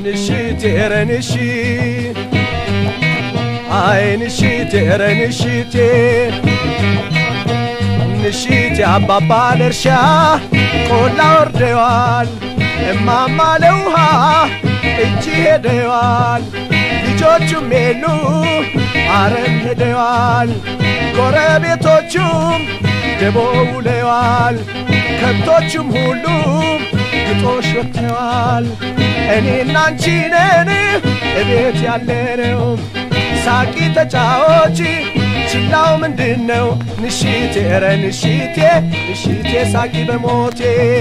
ንሽቴ ኧረ ንሺ አይ ንሽቴ ኧረ ንሽቴ ንሽቴ አባባል እርሻ ቆላ ወርደዋል እማማ ለውሃ እጅ ሄደዋል ልጆቹም የሉ አረም ሄደዋል ጎረቤቶቹም ደቦ ውለዋል ከብቶቹም ሁሉ ግጦሽ ወጥተዋል እኔና አንቺ ነን እቤት ያለነው ሳቂ ተጫዎች ችላው ምንድን ነው ንሽቴ ኧረ ንሽቴ ንሽቴ ሳቂ በሞቴ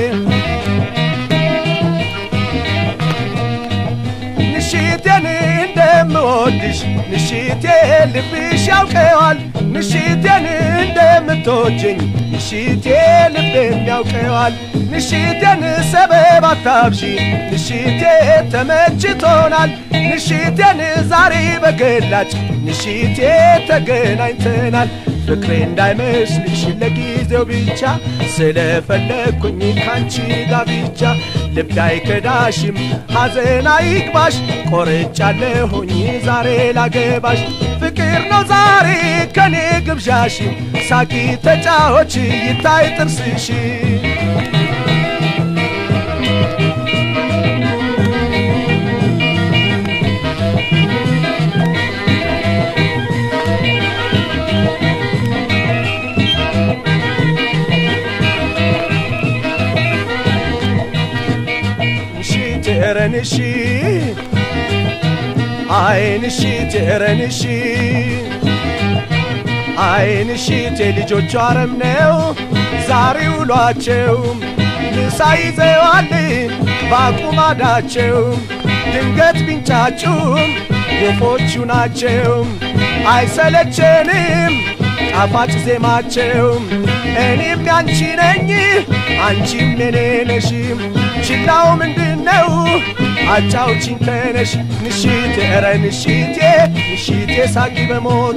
ንሽቴን እንደምወድሽ ንሽቴ ልብሽ ያውቀዋል ንሽቴን እንደምትወጅኝ ንሽቴ ልቤም ያውቀዋል ንሽቴን ሰበብ አታብዢ ንሽቴ ተመችቶናል ንሽቴን ዛሬ በገላጭ ንሽቴ ተገናኝተናል ፍቅሬ እንዳይመስልሽ ለጊዜው ብቻ ስለፈለግኩኝ ካንቺ ጋር ብቻ ልብ አይከዳሽም ሐዘን አይግባሽ ቆርጫለሁኝ ዛሬ ላገባሽ ፍቅር ነው ዛሬ ከኔ ግብዣሽ ሳቂ ተጫዎች ይታይ ጥርስሽ ቴረንሺ አይንሺ ቴረንሺ አይንሺ ልጆቹ አረም ነው ዛሬ ውሏቸው ምሳ ይዘዋል ባቁማዳቸው ድንገት ቢንጫጩም ወፎቹ ናቸው አይሰለቸንም ጣፋጭ ዜማቸው እኔም ያንቺ ነኝ አንቺም የኔ ነሽ ችላው ምንድን ነው አጫውቺኝ ተነሽ ንሽቴ ኧረ ንሽቴ ንሽቴ ሳቂ በሞቴ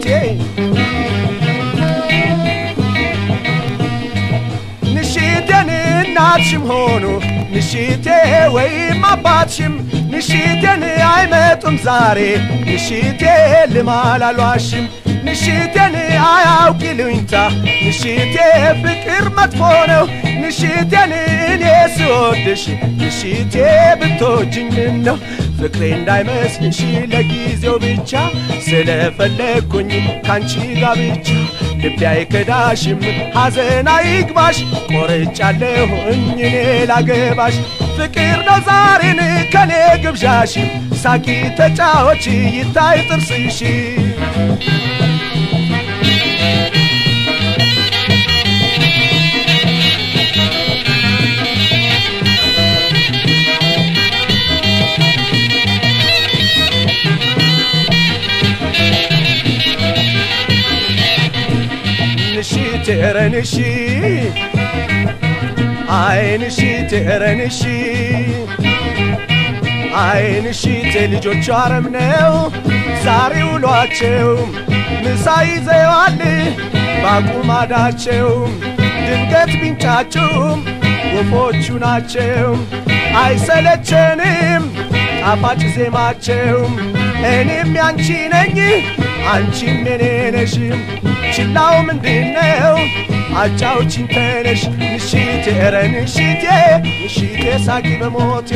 ንሽቴን እናትሽም ሆኑ ንሽቴ ወይም አባትሽም ንሽቴን አይመጡም ዛሬ ንሽቴ ልማል አልዋሽም ንሽቴን አያውቅ ይሉኝታ ንሽቴ ፍቅር መጥፎ ነው ንሽቴን እኔ ስወድሽ ንሽቴ ብትወጂኝ ምን ነው ፍቅሬ እንዳይመስልሽ ለጊዜው ብቻ ስለፈለግኩኝ ካንቺ ጋር ብቻ ልቤ አይከዳሽም ሐዘን አይግባሽ ቆርጫለሁኝ እኔ ላገባሽ ፍቅር ነው ዛሬን ከኔ ግብዣሽ ሳቂ ተጫዎች ይታይ ጥርስሽ ንሺ ቴረንሺ አይንሺ ቴረንሺ አይንሺ ልጆቹ አረም ነው ዛሬ ውሏቸው ምሳ ይዘዋል ባቁማዳቸው ድንገት ቢንጫጩም ወፎቹ ናቸው አይሰለቸንም ጣፋጭ ዜማቸው እኔም ያንቺ ነኝ አንቺም የኔ ነሽ ችላው ምንድነው አጫውቺኝ ተነሽ ንሽቴ ኧረ ንሽቴ ንሽቴ ሳቂ በሞቴ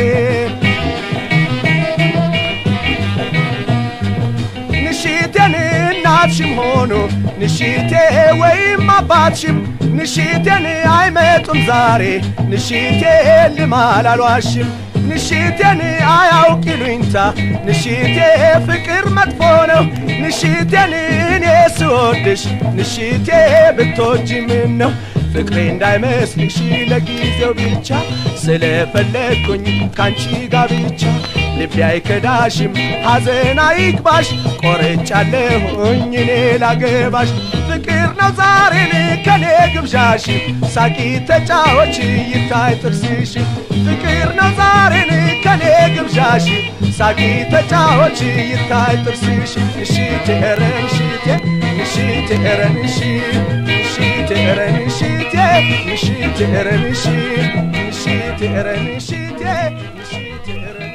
ንሽቴን እናትሽም ሆኑ ንሽቴ ወይም አባትሽም ንሽቴን አይመጡም ዛሬ ንሽቴ ልማል አልዋሽም ንሽቴን አያውቅ ይሉኝታ ንሽቴ ፍቅር መጥፎ ነው ንሽቴን እኔ ስወድሽ ንሽቴ ብትወጂ ምን ነው ፍቅሬ እንዳይመስልሽ ለጊዜው ብቻ ስለፈለግኩኝ ካንቺ ጋር ብቻ ልቤ አይከዳሽም ሐዘን አይግባሽ ቆርጫለሁኝ እኔ ላገባሽ ፍቅር ነው ዛሬን ከኔ ግብዣሽ ሳቂ ተጫዎች ይታይ ጥርስሽ ፍቅር ነው ዛሬን ከኔ ግብዣሽ ሳቂ ተጫዎች ይታይ ጥርስሽ እሺ ትሄረን ሽቴ እሺ ትሄረን እሺ እሺ ትሄረን ሽቴ እሺ ትሄረን እሺ እሺ ትሄረን ሽቴ እሺ ትሄረን